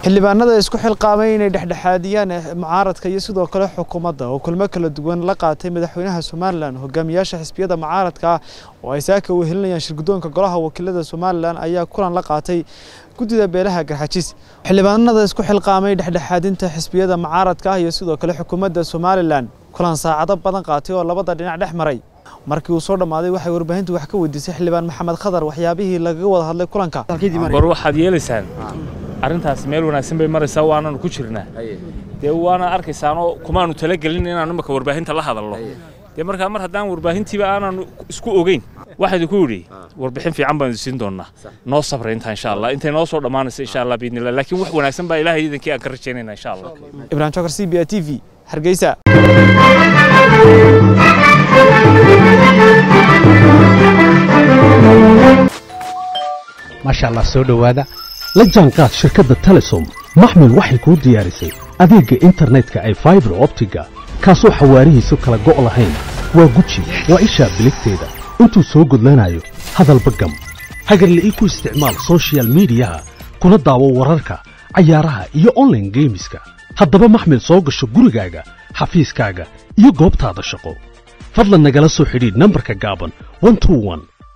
xildhibaanada isku xilqaamay inay dhexdhexaadiyaan mucaaradka iyo sidoo kale xukuumadda oo kulmo kala duwan la qaatay madaxweynaha somalilan hogaamiyaasha xisbiyada mucaaradka ah oo ay saaka wehelinayaan shirguddoonka golaha wakiilada somalilan ayaa kulan la qaatay guddida beelaha garxajis xildhibaanada isku xilqaamay dhexdhexaadinta xisbiyada mucaaradka ah iyo sidoo kale xukuumadda somalilan kulan saacado badan qaatay oo labada dhinac dhex maray markii uu soo dhammaaday waxay warbaahintu wax ka weydiisay xildhibaan maxamed khadar waxyaabihii lagaga wada hadlay kulanka war waxaad yeelaysaan arrintaas meel wanaagsan bay maraysaa waananu ku jirnaa dee waana arkaysaanoo kumaanu talagelin inaanu imaka warbaahinta la hadalno dee markaa mar haddaan warbaahintiiba aananu isku ogeyn waxaa idinku yidhi warbixin fiican baan siin doonaa noo sabra intaa insha allah intay noo soo dhammaanaysa insha allah biidnillah laakiin wax wanaagsan baa ilaahay iidankii aan ka rajaynayna insha allah ibrahim jokar c b a t v hargeysa maasha allah soo dhowaada la jaanqaad shirkadda telesom maxmil waxay kuu diyaarisay adeegga internetka ay faibar optiga kaasoo xawaarihiisu kala go' lahayn waa guji waa ishaa biligteeda intuu soo gudlanayo hadalba gam hagarle ii ku isticmaal sochial midiyaha kuna daawo wararka cayaaraha iyo onlaine geemiska haddaba maxmil soo gasho gurigaaga xafiiskaaga iyo goobtaada shaqo fadlan nagala soo xidhiidh nambarka gaaban